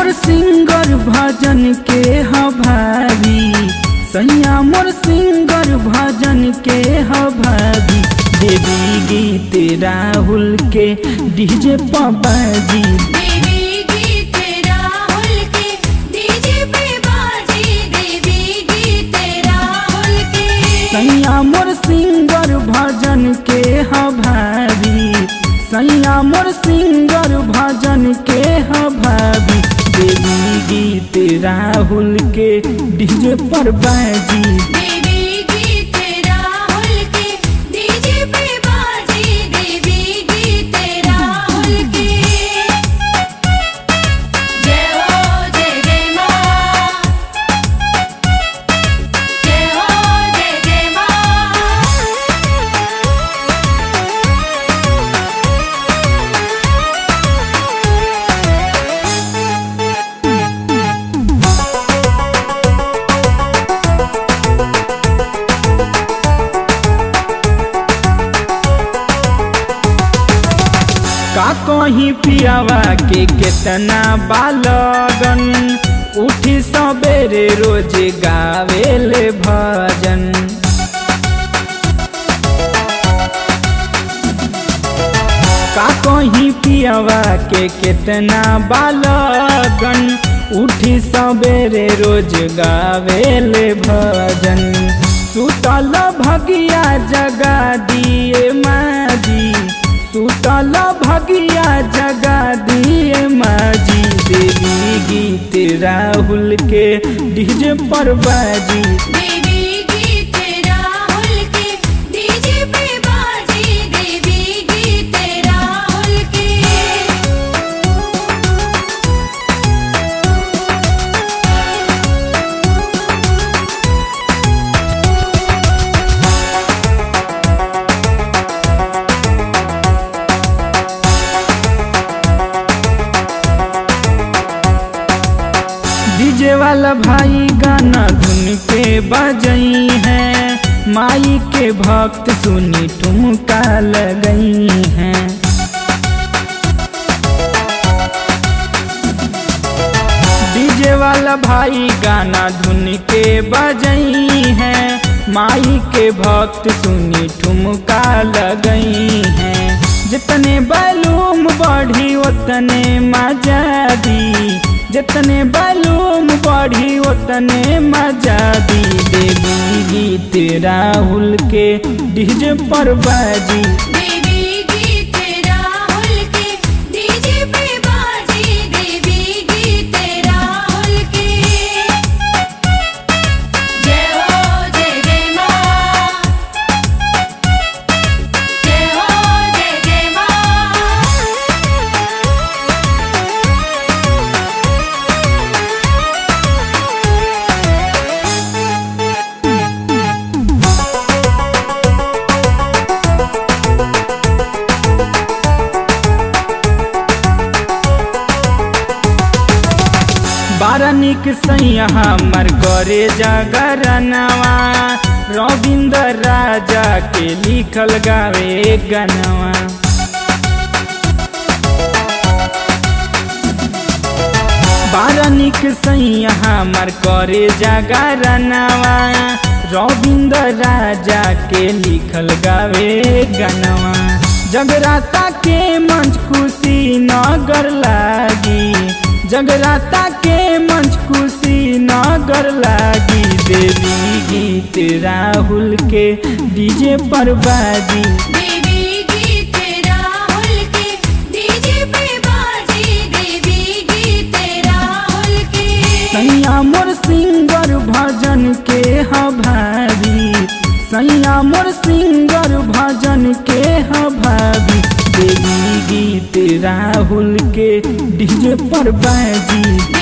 मोर singer भजन के ह भाभी सैया मोर सिंगर भजन के ह भाभी देवी गीत राहुल के डीजे पबाजी देवी गीत राहुल के डीजे पे बाजी देवी गीत राहुल के सैया मोर सिंगर भजन के ह भाभी सैया मोर सिंगर भजन के ह भाभी देवी गीत राहुल के डीजे पर बाजी देवी गीत राहुल के डीजे पे बाजी देवी गीत राहुल के जय हो जय जय मां जय हो जय जय मां का कहीं पियावा के केतना बालगन उठी सबेरे रोज गावेले भजन का कहीं पियावा के केतना बालगन उठी सबेरे रोज गावेले भजन सुतल भगिया जगा दिए माजी सुतल भगिया जगा दिए माजी देवी गीत राहुल के डीजे पर बाजी देवी गीत राहुल के डीजे पे बाजी देवी गीत राहुल के डीजे वाला भाई गाना धुन पे बजई है माई के भक्त सुनी ठुमका लगई हैं डीजे वाला भाई गाना धुन के बजई है माई के भक्त सुनी ठुमका लगई हैं जितने बैलूम बढ़ी उतने मजा दी जितने बैलूम बढ़ी उतने मजा दी देवी गीत राहुल के डीजे पर बाजी देवी गीत राहुल के डीजे पे बाजी देवी गीत राहुल के जय हो जय जय मां जय हो जय जय मां बारा निक सैया हमर करे जागरनवा रविंद्र राजा के लिखल गावे गनवा बारा निक सैया हमर करे जागरनवा रविंद्र राजा के लिखल गावे गनवा जगराता के मंच खुशी नगर लागी जगराता के मंच खुशी नगर लागी देवी गीत राहुल के डीजे पर बाजी देवी गीत राहुल के डीजे पे बाजी देवी गीत राहुल के सैया मोर सिंगर भजन के ह भाभी सैया मोर सिंगर भजन के ह भाभी देवी गीत राहुल के डीजे पर बाजी